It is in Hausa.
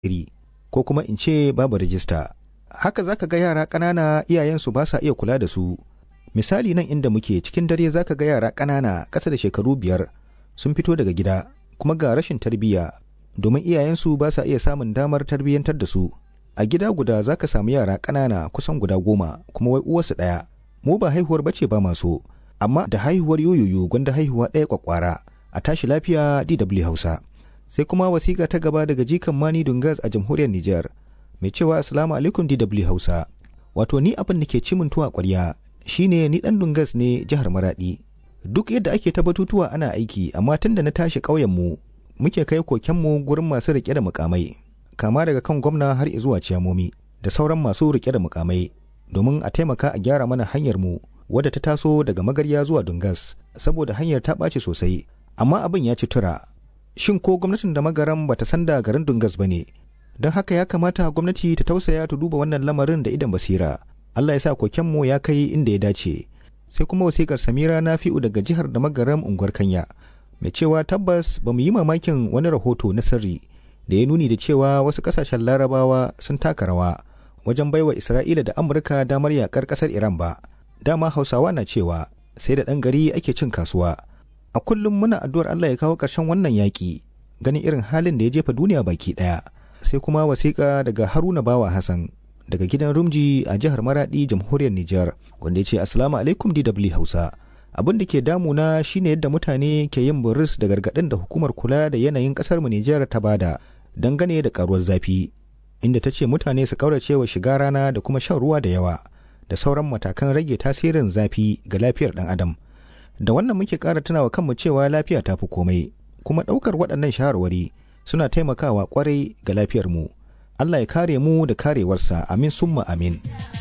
iri ko kuma in ce babu rijista haka zaka ga yara ƙanana iyayensu ba sa iya kula da su misali nan inda muke cikin dare zaka ga yara ƙanana ƙasa da shekaru biyar sun fito daga gida kuma ga rashin tarbiyya domin iyayensu ba sa iya samun damar tarbiyyantar da su a gida guda zaka samu yara ƙanana kusan guda goma kuma wai uwarsu ɗaya mu ba haihuwar bace ba maso amma da haihuwar yoyoyo gwanda haihuwa ɗaya kwakwara a tashi lafiya DW Hausa sai kuma wasiƙa ta gaba daga jikan Mani Dungas a jamhuriyar Nijar mai cewa assalamu alaikum DW Hausa wato ni abin da ke cimin tuwa ƙwarya shine ni dan Dungas ne jihar Maradi duk yadda ake ta batutuwa ana aiki amma tun da na tashi ƙauyen mu muke kai kokenmu gurin masu rike da mukamai kama daga kan gwamna har zuwa ciyamomi da sauran masu rike da mukamai domin a taimaka a gyara mana hanyar mu wadda ta taso daga magarya zuwa Dungas saboda hanyar ta ɓaci sosai amma abin ya ci tura shin ko gwamnatin da magaran bata san da garin Dungas ba ne don haka ya kamata gwamnati ta tausaya ta duba wannan lamarin da idan basira Allah ya sa kokenmu ya kai inda ya dace sai kuma wasikar Samira Nafi'u daga jihar da magaram unguwar Kanya mai cewa tabbas ba mu yi mamakin wani rahoto na sirri da ya nuni da cewa wasu kasashen larabawa sun taka rawa wajen baiwa Isra'ila da Amurka damar yakar kasar Iran ba dama Hausawa na cewa sai da ɗan gari ake cin kasuwa a kullum muna addu'ar Allah ya kawo ƙarshen wannan yaƙi ganin irin halin da ya jefa duniya baki ɗaya sai kuma wasiƙa daga Haruna Bawa Hassan daga gidan Rumji a jihar Maradi jamhuriyar Nijar wanda ya ce Assalamu alaikum DW Hausa abin da ke damuna shine yadda mutane ke yin buris da gargaɗin da hukumar kula da yanayin ƙasar mu Nijar ta bada dangane da karuwar zafi inda ta ce mutane su kaurace wa shiga rana da kuma shan ruwa da yawa da sauran matakan rage tasirin zafi ga lafiyar ɗan adam da wannan muke ƙara tunawa kanmu cewa lafiya ta fi komai kuma ɗaukar waɗannan shawarwari suna taimakawa ƙwarai ga lafiyarmu Allah ya kare mu da karewarsa amin summa amin